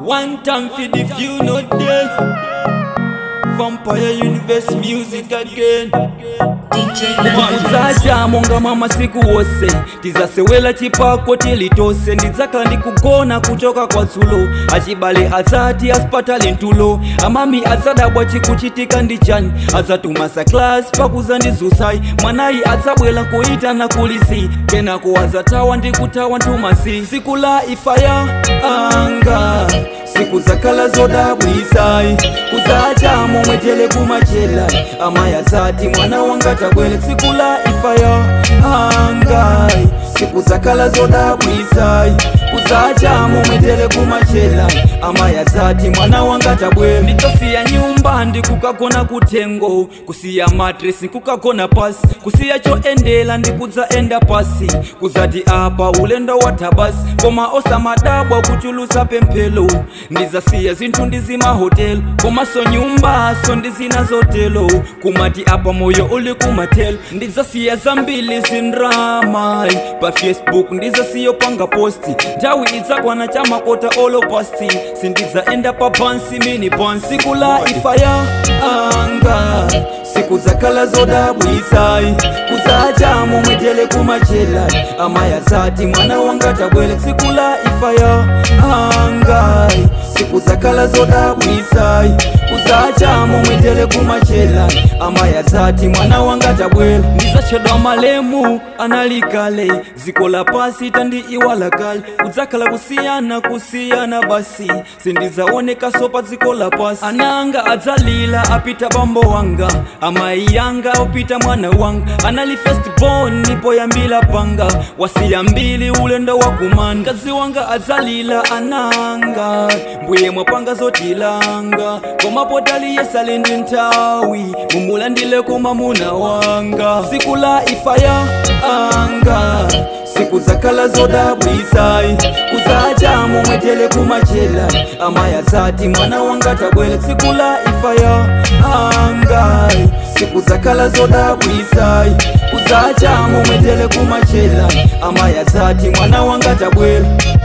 One time for the few not there. Vampire Universe music again. kuzaja monga mwa masiku wose tizasewela chipako tilitose ndidzakhala ndikugona kuchoka kwa dzulo achibale adzati asipatali ntulo amami adzadabwa chikuchitika ndi chani adzatumasa klasi pakuzandizusai mwanayi adzabwera kuitana kulisi kenako adzatawa ndi kutawa ntumasi siku la ifaya anga siku zakhala zodabwisai kuzaja momwetele kumachela amaya dzati mwana wanga tabwere tsiku la ifaya angai siku zakhala zodabwisai kuzaja momwetele kumachela amaya dzati mwana wanga tabwere ndidzasiya nyumba ndikukagona kutengo kusiya matresi kukagona pasi kusiya choendela ndikudzaenda pasi kuzati apa ulendo watha basi koma osamadabwa kuchulusa pemphelo ndizasiya zinthu ndizimahotelo komaso nyumbaso ndizinazotelo kumati apa moyo uli kumathelo ndidzasiya zambili zindrama pa facebook ndizasiyo panga posti nthawi idzakwana chamakota olopasti sindidzaenda pa bansi mini bansi siku la ifaya anga siku zakhala zodabwisai kudzaja momwetele kumachela amaya dzati mwana wanga tabwere tsiku la ifaya angai siku zakhala zodabwisai kudzaja momwetele kumachela amaya dzati mwana wanga tabwere ndizatchedwa malemu analikale ziko la pasi tandi iwala kale kudzakhala kusiyana kusiyana basi sindidzaonekaso pa dziko la pasi ananga adzalila apita bambo wanga amayi yanga opita mwana wanga anali firstborn nipoyambila panga wasiya mbili ulendo wa kumanda kazi wanga adzalila ananga mbuye mwapanga zotilanga komapo taliyesali ndi nthawi mumulandile koma muna wanga siku la ifaya anga siku zakhala zodabwisai kuzaja momwetele kumachela amaya dzati mwana wanga tabwere tsiku la ifaya angai siku zakhala zodabwisai kuzaja momwetele kumachela amaya dzati mwana wanga tabwere